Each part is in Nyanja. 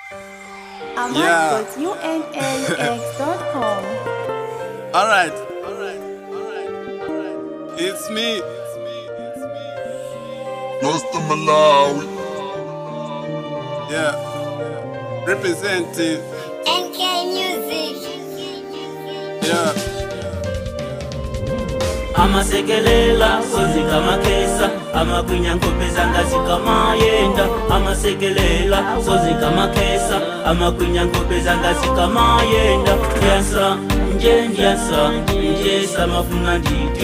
ahmad.unaux.com. All right. All right. All right. All right. It's me. It's me. It's me. Rasta Malawi. Yeah. Representing. MK Music. Yeah. amasekelela sozika makesa amagwinya nkopeza ngazika mayenda amasekelela sozika makesa amagwinya nkopeza ngazika mayenda ndyasa nje ndyasa ndyesa mafuna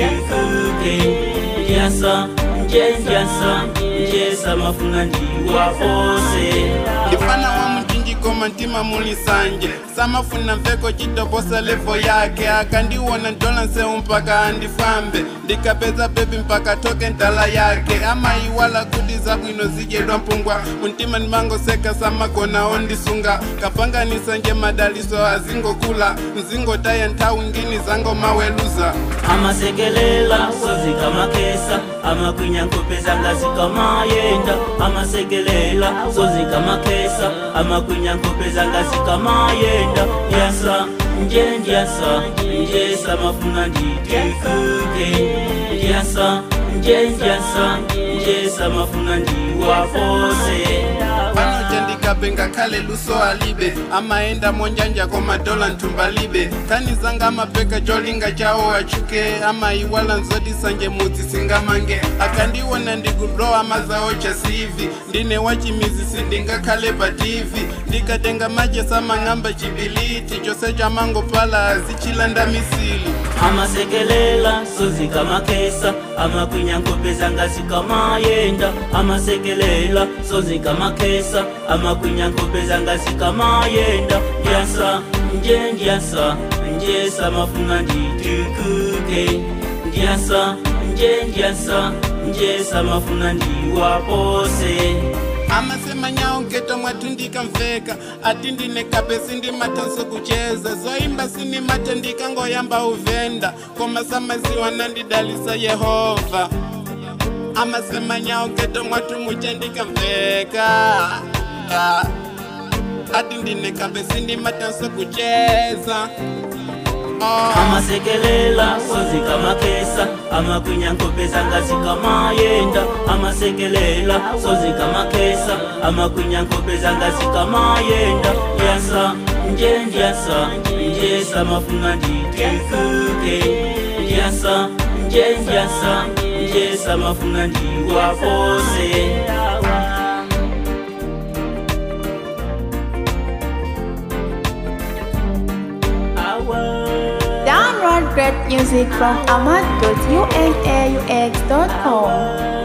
nditikuke ndyasa nje ndyasa ndyesa mafuna ndiwapose ndifana wa mtunji koma ntima muli sanje samafuna mveko chitoposa levo yake akandiwona ntola nseu mpaka andifambe ndikapeza bebi mpaka toke ntala yake amayiwala kuti zabwino zidyedwa mpungwa mumtima ndimangoseka samagona ondisunga kapanganisa nje madaliso azingokula mzingotaya nthawi ngini zangomaweluza amasekelela sozika makesa amagwinya nkopeza ngazika mayenda amasekelela sozika makesa amagwinya nkopeza ngazika mayenda ndyasa nje ndyasa ndyesa mafuna nditikuke ndyasa nje ndyasa ndyesa mafuna ndiwapose panoja ndikape ngakhale luso alibe amaenda monjanja komadola nthumba-libe khani zanga amapeka cholinga chawo achuke amayiwala nzoti sanje mudzi singamange akandiwona ndikudowa mazawo chasivi ndine wachimizi sindingakhale pa tv ndikatenga maje samang'amba chibiliti chose chamangopala azichilanda misili amasekelela sozika makesa amagwinya nkopeza ngazika mayenda amasekelela sozika makesa amagwinya nkopeza ngazika mayenda ndyasa nje ndyasa ndyesa mafuna nditikuke ndyasa nje ndyasa ndyesa mafuna ndiwapose amasemanyawo geto mwathu ndikamveka ati ndine kape sindimathanso kucheza zoimba sinimate ndikangoyamba uvenda koma samaziwa nandidalisa yehova amasemanyawo geto mwathu muche ndikamveka Ah. ati ndine kape sindimathanso kucheza oh. amasekelela sozika makesa amagwinya nkopeza ngazika mayenda amasekelela sozika makesa amagwinya nkopeza ngazika mayenda ndyasa nje ndyasa ndyesa mafuna nditikuke ndyasa nje ndyasa ndyesa mafuna ndiwapose Download great music from ahmad.unaux.com.